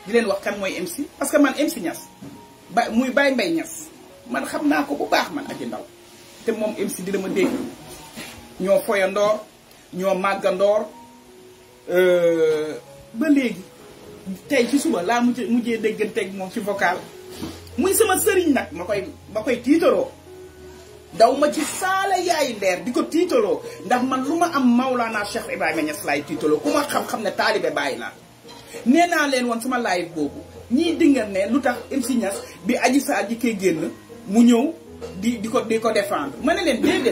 di leen wax kan mooy MC parce que man MC Niass ba muy Baye Mbaye Niass man xam naa ko bu baax man aji ndaw te moom MC dina ma dégg ñoo foyandoor ñoo màggandoor ba léegi tey ci suba laa mujj mujjee dégganteeg moom ci vocal muy sama sëriñ nag ma koy ma koy tiitaroo daw ma ci saala yaayu leer di ko tiitaloo ndax man lu ma am Maulana Cheikh Ibrahima Niass laay tiitaloo ku ma xam-xam ne taalibe bàyyi naa nee naa leen woon sama live boobu ñii dingal ne lu tax MC Niass bi Adji Sarr ji koy génn mu ñëw di di ko di ko défendre ma ne leen déedéet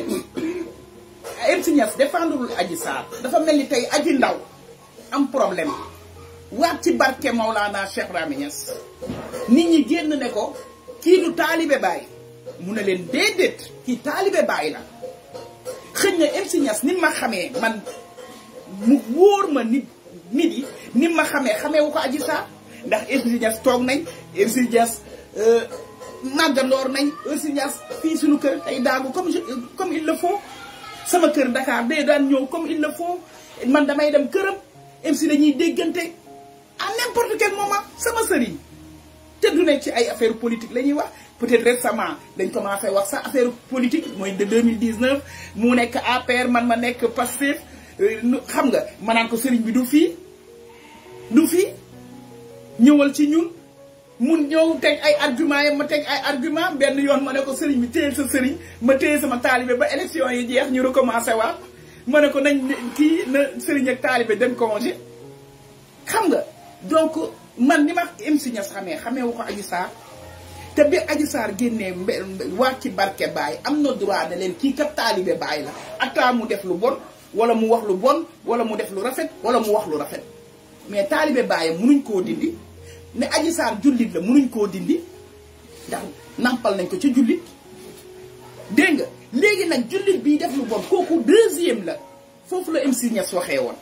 MC Niass défendrewul Adji Sarr dafa mel ni tey aji ndaw am problème waat ci barke Maulana Cheikh Ibrahima Niass nit ñi génn ne ko kii du taalibe bàyyi mu ne leen déedéet kii taalibe bàyyi la xëñ na MC Niass ni ma xamee man mu wóor ma nit nit yi ni ma xamee xamee wu ko Adji Sarr ndax MC Niass toog nañ MC Niass màggandoor nañ MC Niass fii suñu kër tey daagu comme comme il le faut sama kër Dakar day daan ñëw comme il le faut man damay dem këram MC dañuy déggante à n'importe quel moment sama sëriñ te du ne ci ay affaire politique la ñuy wax peut-être récemment dañ commencé wax sax affaire politique mooy de 2019 mu nekk APR man ma nekk Pastef xam nga ma naan ko sëriñ bi du fii du fii ñëwal ci ñun mun ñëw teg ay argument yi ma teg ay argument benn yoon ma ne ko sëriñ bi téye sa sëriñ ma téye sama taalibe ba élection yi jeex ñu recommencé waat ma ne ko nañ kii na sëriñ ak taalibe dem congé xam nga donc man ni ma MC Niass xamee xamee wu ko Adji Sarr te bi Adji Sarr génnee waat ci barke Baye am na droit ne leen kii kat taalibe Baye la atta mu def lu bon wala mu wax lu bon wala mu def lu rafet wala mu wax lu rafet mais taalibe Baye munuñ koo dindi ne Adji Sarr jullit la munuñ koo dindi ndax nampal nañ ko ci jullit dégg nga léegi nag jullit bii def lu bon kooku deuxième la foofu la MC Niass waxee woon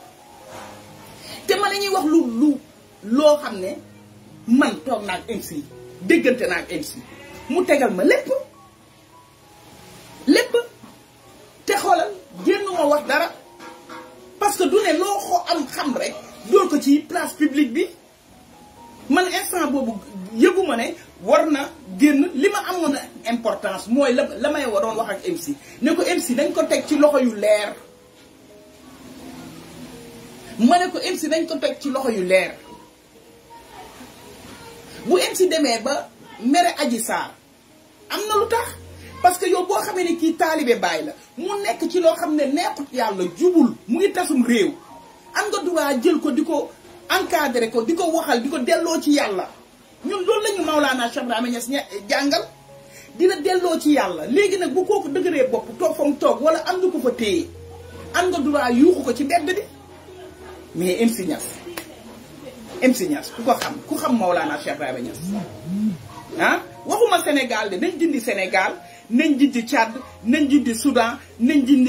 te man la ñuy wax lu lu loo xam ne man toog naa ak MC déggante naa ak MC mu tegal ma lépp lépp te xoolal génn ma wax dara parce que du ne loo xoo am xam rek dool ko ci place publique bi man instant boobu yëguma ne war na génn li ma amoon importance mooy la la may waroon wax ak MC ne ko MC dañ ko teg ci loxo yu leer ma ne ko MC dañ ko teg ci loxo yu leer bu MC demee ba mere Adji Sarr am na lu tax parce que yow boo xamee ne kii taalibe Baay la mu nekk ci loo xam ne neexut yàlla jubul mu ngi tasum réew am nga droit jël ko di ko encadré ko di ko waxal di ko delloo ci yàlla ñun loolu la ñu Maulana Cheikh Ibrahima Niass jàngal dina delloo ci yàlla léegi nag bu kooku dëgëree bopp toog fa mu toog wala am nga ko fa téye am nga droit yuuxu ko ci mbedd bi mais MC Niass MC Niass ku ko xam ku xam Maulana Cheikh Ibrahima Niass ah waxuma Sénégal de nañ dindi Sénégal nañ dindi Tchad nañ dindi Soudan nañ dindi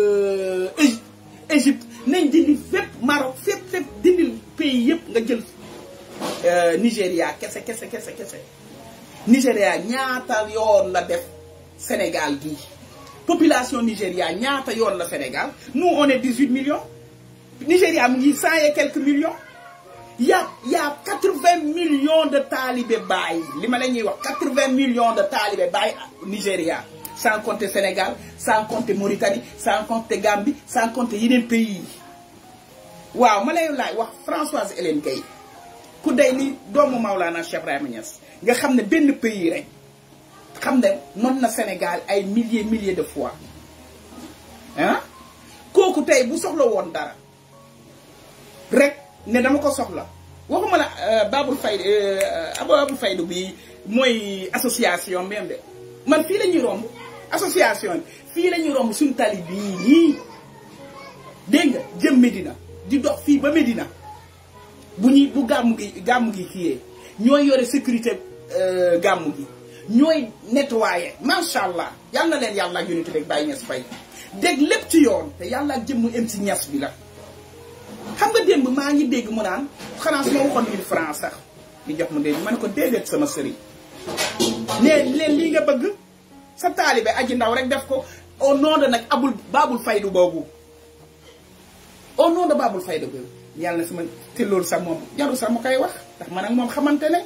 Égypte nañ dindi fépp Maroc fépp fépp dindi pays yëpp nga jël Nigéria kese kese kese kese Nigéria ñaata yoon la def Sénégal gii population Nigéria ñaata yoon la Sénégal nous on est 18 millions Nigéria mu ngi cent et quelques millions y a y a 80 millions de talibé Baye li ma la ñuy wax 80 millions de talibé Baye Nigéria sans compter Sénégal sans compter Mauritanie sans compter Gambie sans compter yeneen pays yi waaw ma lay laaj wax Françoise Hélène Gueye ku day ni doomu Maulana Cheikh Ibrahima Niass nga xam ne benn pays rek xam ne mën na Sénégal ay milliers milliers de fois ah kooku tey bu soxla woon dara rek ne dama ko soxla waxuma la Babul Fayda Babul Fayda bi mooy association même de man fii la ñuy romb association bi fii la ñuy romb suñu tali bii nii dégg nga jëm Medina di dox fii ba Medina bu ñuy bu gàmmu gi gàmmu gi kiyee ñooy yore sécurité gàmmu gi ñooy nettoyer macha allah yal na leen yàlla ak unité rek bàyyi ñes fay dégg lépp ci yoon te yàlla ak jëmmu em si ñes bi la xam nga démb maa ngi dégg mu naan xanaa su ma waxoon mille francs sax di jox mu dégg ma ne ko déedéet sama sëriñ ne leen lii nga bëgg sa taalibe aji ndaw rek def ko au nom de nag abul baabul faydu boobu au nom de baabul faydu boobu yàlla na sama te loolu sax moom jarul sax ma koy wax ndax man ak moom xamante ne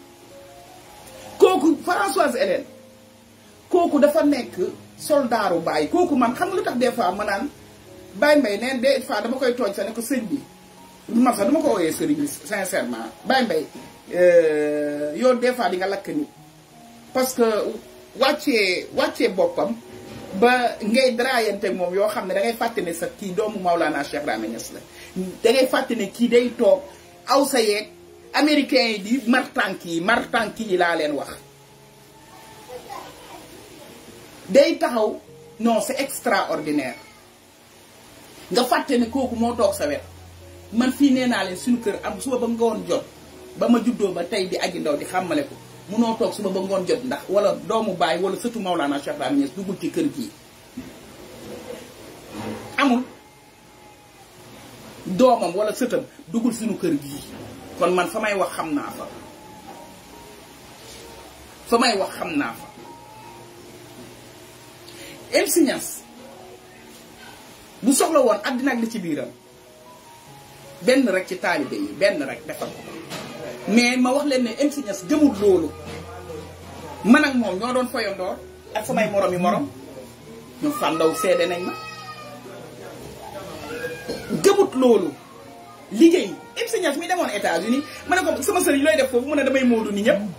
kooku Françoise Hélène kooku dafa nekk soldaaru Baye kooku man xam nga lu tax des fois ma naan Baye Mbaye neen des fois dama koy tooñ sax ne ko sëñ bi man sax dama ko wooyee sëriñ bi sincèrement Baye Mbaye yow des fois di nga lakk nit parce que wàccee wàccee boppam ba ngay draayante moom yoo xam ne da ngay fàtte ne sax kii doomu Maulana Cheikh Ibrahima Niass la da ngay fàtte ne kii day toog aw sa yeeg américains yi di martànk yi martànk yi laa leen wax day taxaw non c'est extraordinaire nga fàtte ne kooku moo toog sa wet man fii nee naa leen suñu kër am suba ba ngoon jot ba ma juddoo ba tey di aji ndaw di xàmmale ko munoo toog suba ba ngoon jot ndax wala doomu baay wala sëtu Maulana Cheikh Ibrahima Niass duggul ci kër gii amul doomam wala sëtam duggul suñu kër gii kon man fa may wax xam naa fa fa may wax xam naa fa MC Niass bu soxla woon àddina ak li ci biiram benn rek ci taalibe yi benn rek defal ko mais ma wax leen ne MC Niass jëmul loolu man ak moom ñoo doon foyandoor ak samay morom yi morom ñoom fàndaw seede nañ ma gëmut loolu liggéey MC Niass mi demoon États-Unis ma ne ko sama sëriñ looy def foofu mu ne damay moodu ni ñëpp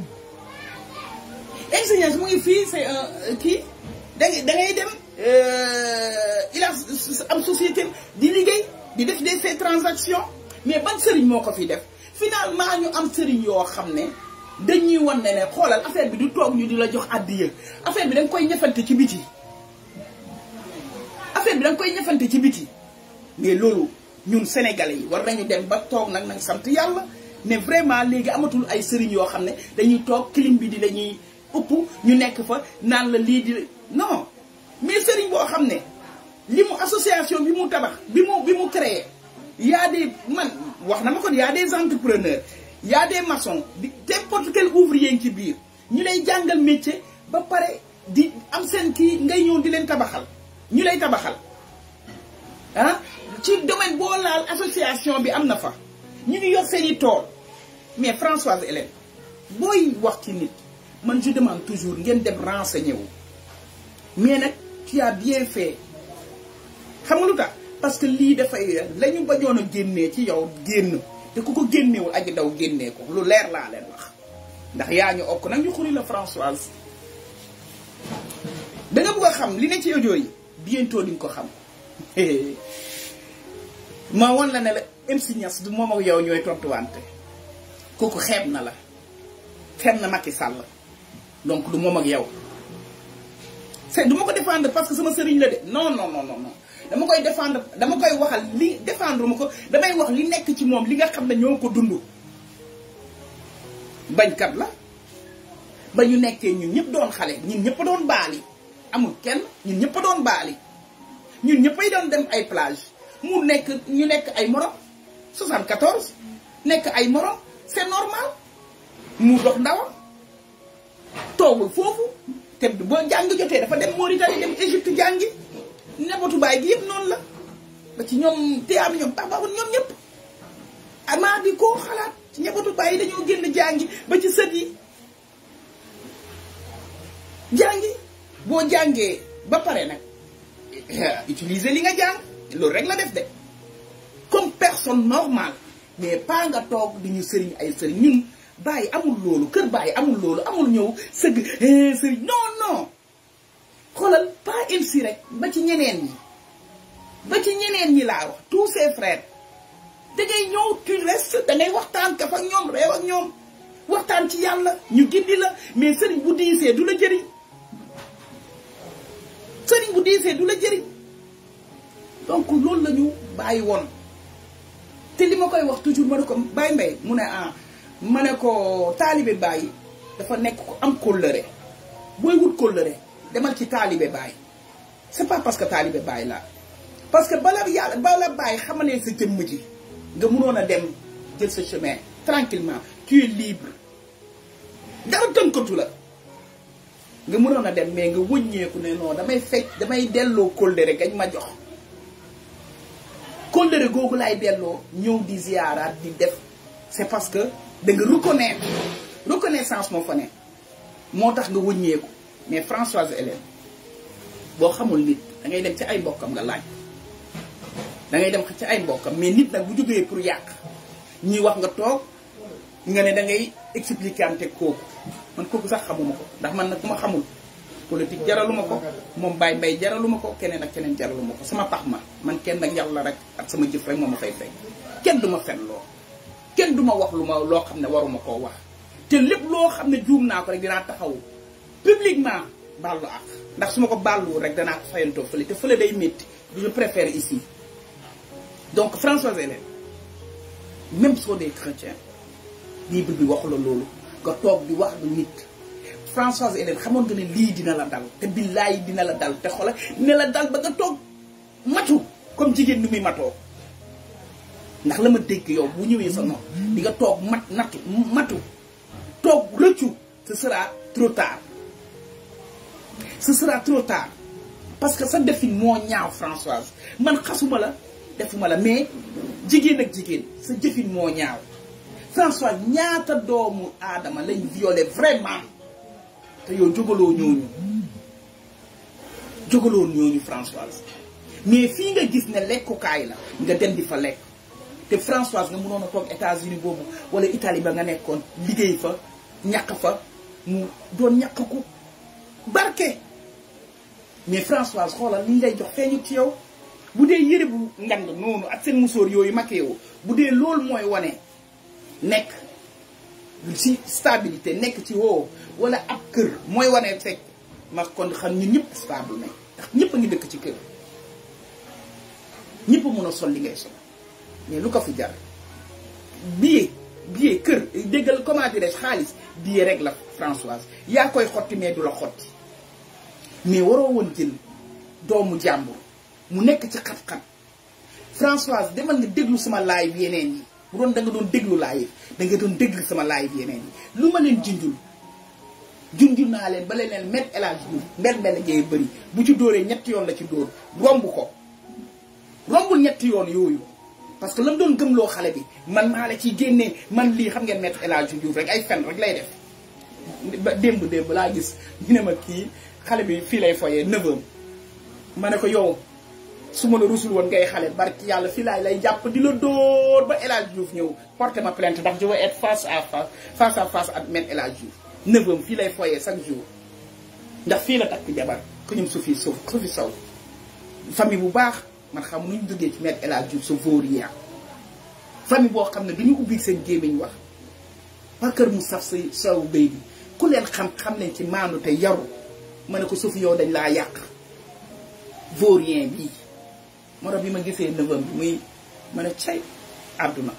MC Niass mu ngi fii c'est un kii da ngay da ngay dem il a am société di liggéey di def des ces transactions mais ban sëriñ moo ko fi def finalement ñu am sëriñ yoo xam ne dañuy wan ne ne xoolal affaire bi du toog ñu di la jox àddiya affaire bi da nga koy ñëfante ci biti affaire bi da nga koy ñëfante ci biti mais loolu ñun sénégalais yi war nañu dem ba toog nag nañ sant yàlla ne vraiment léegi amatul ay sëriñ yoo xam ne dañuy toog clim bi di lañuy upp ñu nekk fa naan la lii di non mais sëriñ boo xam ne li mu association bi mu tabax bi mu bi mu créé y a des man wax na ma ko y a des entrepreneurs y a des maçons di n'importe quel ouvrier ngi ci biir ñu lay jàngal métier ba pare di am seen kii ngay ñëw di leen tabaxal ñu lay tabaxal ah ci domaine boo laal association bi am na fa ñu ngi yor seen i tool mais Françoise Hélène booy wax ci nit man je demande toujours ngeen dem renseigner wu mais nag tu as bien fait xam nga lu tax parce que lii dafay la ñu bañoon a génnee ci yow génn te ku ko génnewul aji daw génnee ko lu leer laa leen wax ndax yaa ñu okk nag ñu xuri la Françoise da nga bëgg a xam li ne ci audio yi bientôt di nga ko xam ma wan la ne la MC Niass du moom ak yow ñooy tontuwante kooku xeeb na la xeeb na Macky Sall donc du moom ak yow c'est du ma ko défendre parce que sama sëriñ la de non non non non dama koy défendre dama koy waxal li défendre ma ko damay wax li nekk ci moom li nga xam ne ñoo ko dund bañkat la ba ñu nekkee ñun ñëpp doon xale ñun ñëpp doon baali amul kenn ñun ñëpp doon baali ñun ñëppay doon dem ay plage mu nekk ñu nekk ay morom 74 nekk ay morom c'est normal mu dox ndawam toogul foofu te boo jàng jotee dafa dem Mauritanie dem Égypte jàngi nebatu baay gi yëpp noonu la ba ci ñoom teyaam ñoom baax baaxul ñoom ñëpp amaa di koo xalaat ci nebatu baay yi dañoo génn jàngi ba ci sët yi jàngi boo jàngee ba pare nag utiliser li nga jàng loolu rek la def de comme personne normale mais pas nga toog di ñu sëriñ ay sëriñ ñun bàyyi amul loolu kër bàyyi amul loolu amul ñëw sëgg sëriñ non non xoolal pas MC rek ba ci ñeneen ñi ba ci ñeneen ñi laa wax tous ses frères da ngay ñëw tu restes da ngay waxtaan kaf ak ñoom réew ak ñoom waxtaan ci yàlla ñu gindi la mais sëriñ bu diisee du la jëriñ sëriñ bu diisee du la jëriñ donc loolu la ñu bàyyi woon te li ma koy wax toujours ma ne ko Baye Mbaye mu ne ah ma ne ko taalibe Baye dafa nekk ko am kóllëre booy wut kóllëre demal ci taalibe Baye c'est pas parce que taalibe Baye la parce que bala yàlla bala Baye xamalee sa jëmm ji nga mënoon a dem jël sa chemin tranquillement tu es libre dara tënkatu la nga mënoon a dem mais nga wëññeeku ne non damay fecc damay delloo kóllëre gañ ma jox kóllëre googu laay delloo ñëw di ziyaaraat di def c'est parce que da nga reconnaître reconnaissance moo fa ne moo tax nga wëññeeku mais Françoise Hélène boo xamul nit da ngay dem ci ay mbokkam nga laaj da ngay dem ci ay mbokkam mais nit nag bu jógee pour yàq ñuy wax nga toog nga ne da ngay expliquer kooku man kooku sax xamuma ko ndax man nag ku ma xamul politique jaraluma ko moom Baye Mbaye jaraluma ko keneen ak keneen jaraluma ko sama pax ma man kenn ak yàlla rek ak sama jëf rek moo ma fay fay kenn du ma fen loo kenn du ma wax lu ma loo xam ne waruma koo wax te lépp loo xam ne juum naa ko rek dinaa taxaw publiquement baalu ak ndax su ma ko baaluwul rek danaa ko fayantoo fële te fële day métti du je préfère ici donc Françoise Hélène même soo dee chrétien bible bi waxu la loolu nga toog di wax du nit Françoise Hélène xamoon nga ne lii dina la dal te billaay dina la dal te xoolal dina la dal ba nga toog matu comme jigéen ni muy matoo ndax la ma dégg yow bu ñëwee sa nopp di nga toog mat nattu matu toog rëccu ce sera trop tard ce sera trop tard parce que sa defin moo ñaaw Françoise man xasuma la defuma la mais jigéen ak jigéen sa jëfin moo ñaaw Françoise ñaata doomu aadama lañ violé vraiment te yow jógaloo ñooñu jógaloo ñooñu Françoise mais fii nga gis ne lekkukaay la nga dem di fa lekk te Françoise nga mënoon a toog États-Unis boobu wala Italie ba nga nekkoon liggéey fa ñàkk fa mu doon ñàkk ko barke mais Françoise xoolal li ñu lay jox feeñu ci yow bu dee yëre bu ngand noonu ak seen musóor yooyu makeewu bu dee loolu mooy wane nekk ci stabilité nekk ci woo wala ab kër mooy wane fekk ma kon xam ñun ñëpp stable nañ ndax ñëpp a ngi dëkk ci kër ñëpp a mën a sol li ngay sol mais lu ko fi jar billet billet kër déggal comment dirais xaalis billet rek la Françoise yaa koy xotti mais du la xotti mais waroo woon jël doomu jàmbur mu nekk ci xat-xat Françoise demal nga déglu sama live yeneen yi bu doon da nga doon déglu live da nga doon déglu sama live yeneen yi lu ma leen junjul junjul naa leen ba leen leen met El Hadj Diouf mbel mbel ngay bëri bu ci dóoree ñetti yoon la ci dóor romb ko rombul ñetti yoon yooyu parce que la mu doon gëmloo xale bi man maa la ciy génnee man lii xam ngeen met El Hadj Diouf rek ay fen rek lay def ba démb démb laa gis ñu ne ma kii xale bi fii lay foyee neveu ma ne ko yow su ma la rusul woon ngay xale barki yàlla fii laay lay jàpp di la dóor ba El Hadj Diouf ñëw porté ma plainte ndax je veux être face à face face à face ak Me El Hadj Diouf neveu fii lay foyee chaque jour ndax fii la takk jabar ku ñum su fi suuf su fi saw famille bu baax man xam nu ñu duggee ci Me El Hadj Diouf sa vaurien famille boo xam ne du ñu ubbi seen gémmiñ wax waa kër mu saf sa saw béy bi ku leen xam xam nañ ci maandu te yaru ma ne ko suuf yow dañ laa yàq vaurien bii moo tax bi ma gisee neveu bi muy ma ne cay àdduna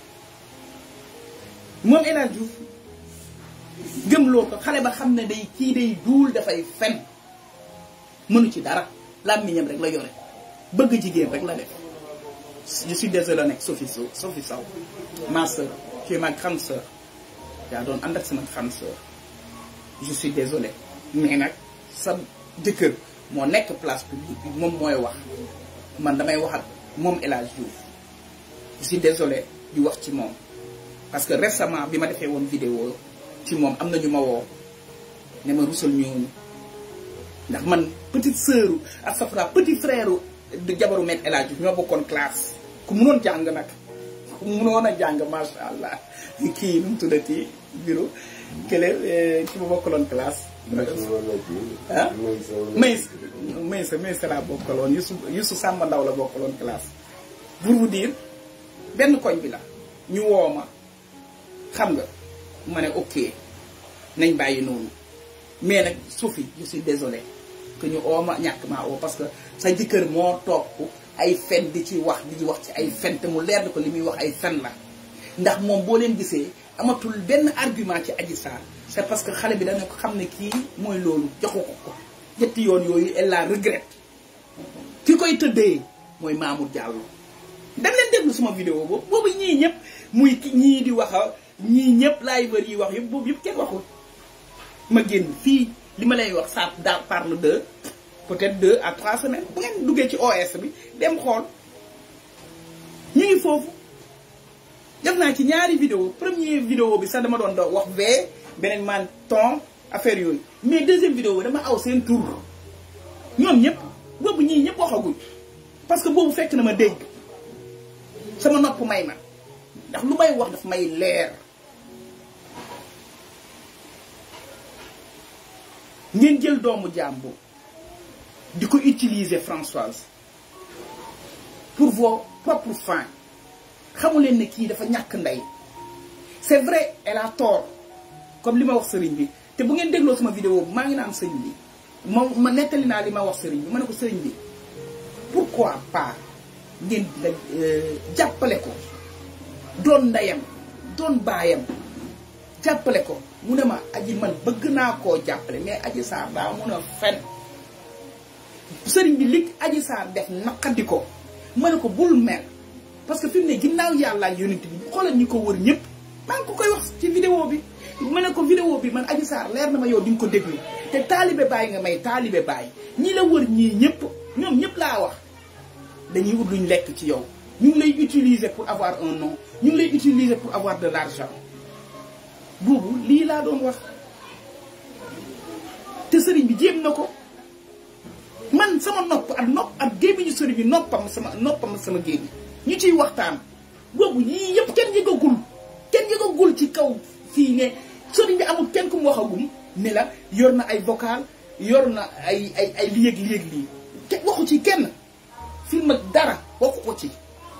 moom El Hadj Diouf gëmloo ko xale ba xam ne day kii day duul dafay fen mënu ci dara làmmiñam rek la yore bëgg jigéen rek la def je suis désolé nag Sophie Sow Sophie Sow ma sœur tu es ma grande sœur yaa doon ànd ak sama grande sœur je suis désolé mais nag sa jëkkër moo nekk place publique bi moom mooy wax man damay wax ak moom El Hadj Diouf je suis désolé di wax ci moom parce que récemment bi ma defee woon vidéo ci moom am na ñu ma woo ne ma rusal ñooñu ndax man petite sœur ak safra petit frère de jabaru Me El Hadj Diouf ñoo bokkoon classe ku munoon jàng nag ku munoon a jàng macha allah kii nu mu tuddati bureau kële ki ma bokkaloon classe. ah Maysa Maysa Maysa laa bokkaloon Youssou Youssou Samba Ndaw la bokkaloon classe pour vous dire benn koñ bi la ñu woo ma xam nga ma ne ok nañ bàyyi noonu mais nag Sophie je suis désolé que ñu oo ma ñàkk maa oo parce que sa jëkkër moo toog ay fen di ci wax di ci wax ci ay fen te mu leer ko li muy wax ay fen la ndax moom boo leen gisee amatul benn argument ci Adji Sarr c'est parce que xale bi dana ko xam ne kii mooy loolu joxu ko ko ñetti yoon yooyu elle la regrette ki koy tëddee mooy Mamour Diallo dem leen déglu suma vidéo boobu boobu ñii ñëpp muy ñii di wax ñii ñëpp laay wër yi wax yëpp boobu yëpp kenn waxul ma génn fii li ma lay wax ça parle de peut-être deux à trois semaines bu ngeen duggee ci OS bi dem xool ñu ngi foofu def naa ci ñaari vidéo premier vidéo bi sax dama doon do wax vee beneen man ton affaire yooyu mais deuxième vidéo bi dama aw seen tur ñoom ñëpp boobu ñii ñëpp waxaguñ parce que boobu fekk na ma dégg sama nopp may ma ndax lu may wax daf may leer ngeen jël doomu jàmbur di ko utiliser Françoise pour vos propres fins xamu leen ne kii dafa ñàkk ndey c'est vrai elle a tort comme li ma wax sëriñ bi te bu ngeen dégloo sama vidéo bi maa ngi naan sëriñ bi ma ma nettali naa li ma wax sëriñ bi ma ne ko sëriñ bi pourquoi pas ngeen la jàppale ko doon ndeyam doon baayam jàppale ko mu ne ma aji man bëgg naa koo jàppale mais aji saar daa mun a fen sëriñ bi li aji saar def naqadi ko ma ne ko bul mer parce que fi mu ne ginnaaw yàlla ak yonent bi xoolal ñi ko wër ñëpp maa ngi ko koy wax ci vidéo bi ma ne ko vidéo bi man aji saar leer na ma yow di nga ko déglu te taalibe baay nga may taalibe baay ñi la wër ñii ñëpp ñoom ñëpp laa wax dañuy ut luñ lekk ci yow ñu ngi lay utiliser pour avoir un nom ñu ngi lay utiliser pour avoir de l'argent boobu lii laa doon wax te sëriñ bi jéem na ko man sama nopp ak nopp ak gémmiñu sëriñ bi noppam sama noppam sama gémmiñ ñu ciy waxtaan boobu yii yëpp kenn yëgagul kenn yëgagul ci kaw fii ne sëriñ bi amul kenn ku mu waxagum ne la yor na ay vocal yor na ay ay ay li yëg li yëg lii kenn waxu ci kenn film ak dara waxu ko ci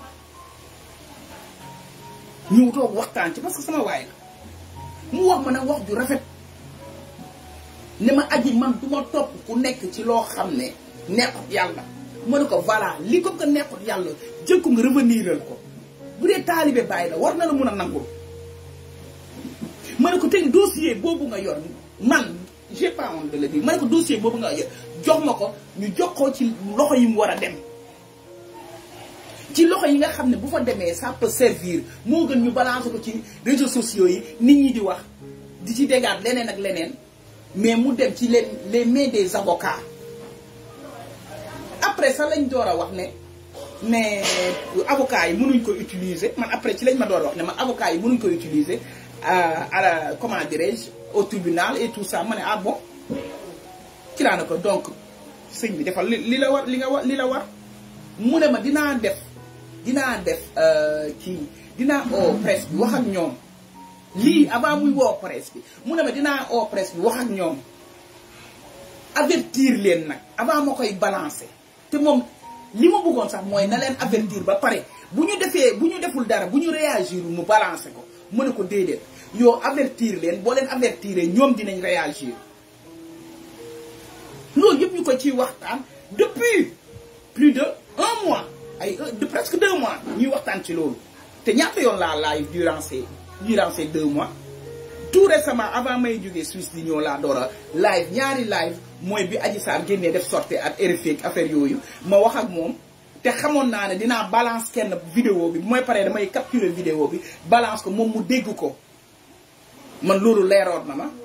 ñu toog waxtaan ci parce que sama waay la mu wax ma nag wax ju rafet ne ma aji man du ma topp ku nekk ci loo xam ne neexut yàlla ma ne ko voilà li ko ko neexut yàlla jël ko nga reveniral ko bu dee taalibe bàyyi la war na la mun a nangul ma ne ko tey dossier boobu nga yor man j'ai pas honte de le dire ma ne ko dossier boobu nga yor jox ma ko ñu jox ko ci loxo yi mu war a dem ci loxo yi nga xam ne bu fa demee ça peut servir moo gën ñu balancer ko ci réseaux sociaux yi nit ñi di wax di ci dégaat leneen ak leneen mais mu dem ci les les mains des avocats après sax lañ door a wax ne ne avocats yi mënuñ ko utiliser man après ci lañ ma door a wax ne man avocats yi mënuñ ko utiliser à la comment dirais-je au tribunal et tout ça ma ne ah bon ci laa ne ko donc sëñ bi defal li li la war li nga war li la war mu ne ma dinaa def dinaa def kii dinaa oo presse bi wax ak ñoom lii avant muy woo presse bi mu ne ma dinaa oo presse bi wax ak ñoom avertir leen nag avant ma koy balancer te moom li ma bëggoon sax mooy na leen avertir ba pare bu ñu defee bu ñu deful dara bu ñu réagir mu balancer ko mu ne ko déedéet yow avertir leen boo leen avertiree ñoom dinañ réagir loolu yëpp ñu ko ciy waxtaan depuis plus de un mois ay de presque deux mois ñuy waxtaan ci loolu te ñaata yoon laa live durant ces durant ces deux mois tout récemment avant may jógee Suisse di ñëw laa door a live ñaari live mooy bi Adji Sarr génnee def sortie ak RFI ak affaire yooyu ma wax ak moom te xamoon naa ne dinaa balance kenn vidéo bi bu may paree damay capturer vidéo bi balance ko moom mu dégg ko man loolu leeroon na ma